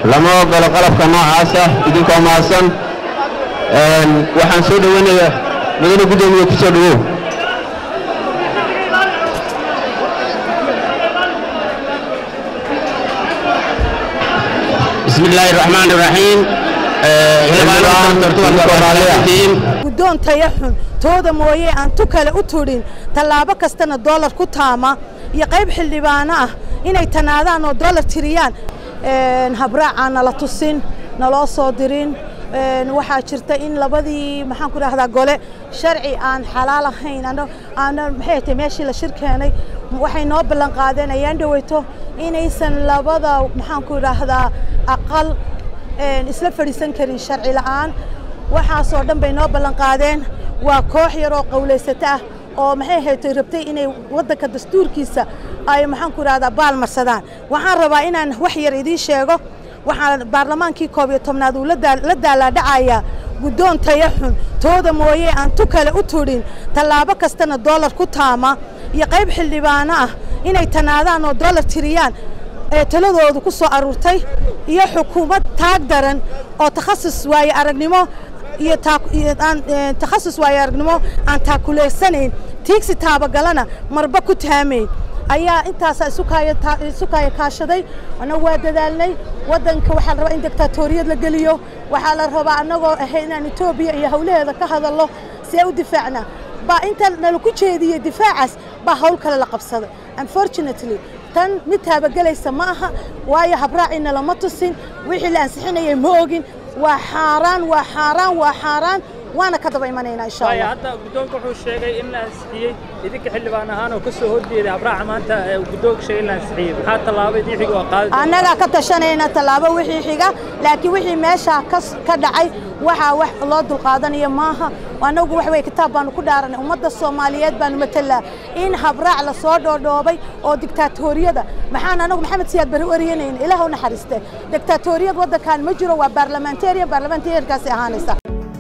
lama ogolo qalabka noocaasa idinkoo mahadsan waxaan soo dhoweynayaa mudane guddoomiye ku soo dhowow بسم الله الرحمن الرحيم guddoon taya xun tooda mooye aan tu kale u tudhin tallaabo kastana doolar ku taama iyo qayb xildhibaano ah inay tanaadaan oo doolar tiriyaan habraacaan nala tusin naloo soo dirin waxaa jirta in labadii maxaan ku dhahdaa gole sharci aan xalaal ahayn aana maxay tahay meeshii la shir keenay waxay noo ballan qaadeen ayaan dhaweyto inaysan labada maxaan ku dhahdaa aqal isla fadhiisan karin sharci la'aan waxaasoo dhan bay noo ballan qaadeen waa koox yar oo qowlaysata ah oo maxay haytay rabtay inay waddanka dastuurkiisa ay maxaan ku dhahdaa baalmarsadaan waxaan rabaa inaan wax yar idiin sheego waxaa baarlamaankii koob iyo tobnaad uu la daalaadhacayaa guddoon taya xun tooda mooye aan tu kale u tudhin tallaabo kastana doolar ku taama iyo qayb xildhibaano ah inay tanaadaan oo doolar tiriyaan ee taladoodu ku soo aruurtay iyo xukuumad taag daran oo takhasus waaye aragnimo iyo takhasus waaye aragnimo aan taakuleysanayn tiigsi taabagalana marba ku taamayn ayaa intaasaa isu kaaya kaashaday annagu waa dadaalnay waddanka waxaa la rabaa in dictaatoriyad la geliyo waxaa la rabaa annagoo ahay inaan etoobiya iyo howlaheeda ka hadallo see u difaacnaa baa inta nalaku jeediyey difaacaas baa hawl kale la qabsaday unfortunately tan mid taabagelaysa ma aha waayo habraaciina lama tusin wixii la ansixinayay ma ogin waa xaaraan waa xaaraan waa xaaraan waana ka daba imanaynaa insha allah hadda guddoonka wuxuu sheegay in la ansixiyey idinka xildhibaan ahaan oo ka soo horjeeday habraaca maanta ee guddoonka sheegay in la ansixiyey maxaa tallaabo idii xiga oo qaadi annagaa ka tashanayna tallaabo wixii xiga laakiin wixii meeshaa ka dhacay waxaa wax loo dulqaadanaya maaha annagu wax wey kitaab baanu ku dhaaranay ummadda soomaaliyeed baanu matalaa in habraac la soo dhoodhoobay oo diktaatoriyada maxaan anagu maxamed siyaad bari waryanayna ilaah u naxariiste diktaatoriyad waddankan ma jiro waa baarlamentarian baarlamentariankaasi ahaanaysa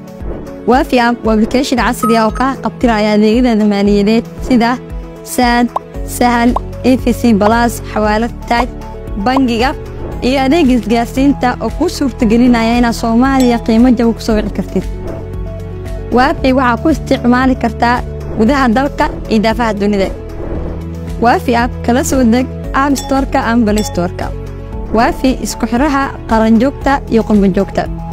waafi app waa application casri ah oo kaa qabtiraya adeegyada maaliyadeed sida saad sahal efc balas xawaalad taaj bangiga iyo adeega isgaarsiinta oo kuu suurtagelinaya inaad soomaaliya qiimo jaba ku soo wici kartid waafi waxaa ku isticmaali kartaa gudaha dalka iyo daafaha dunida waafi app kala soo deg app storka ama balistorka waafi isku xidhaha qaranjoogta iyo qurbanjoogta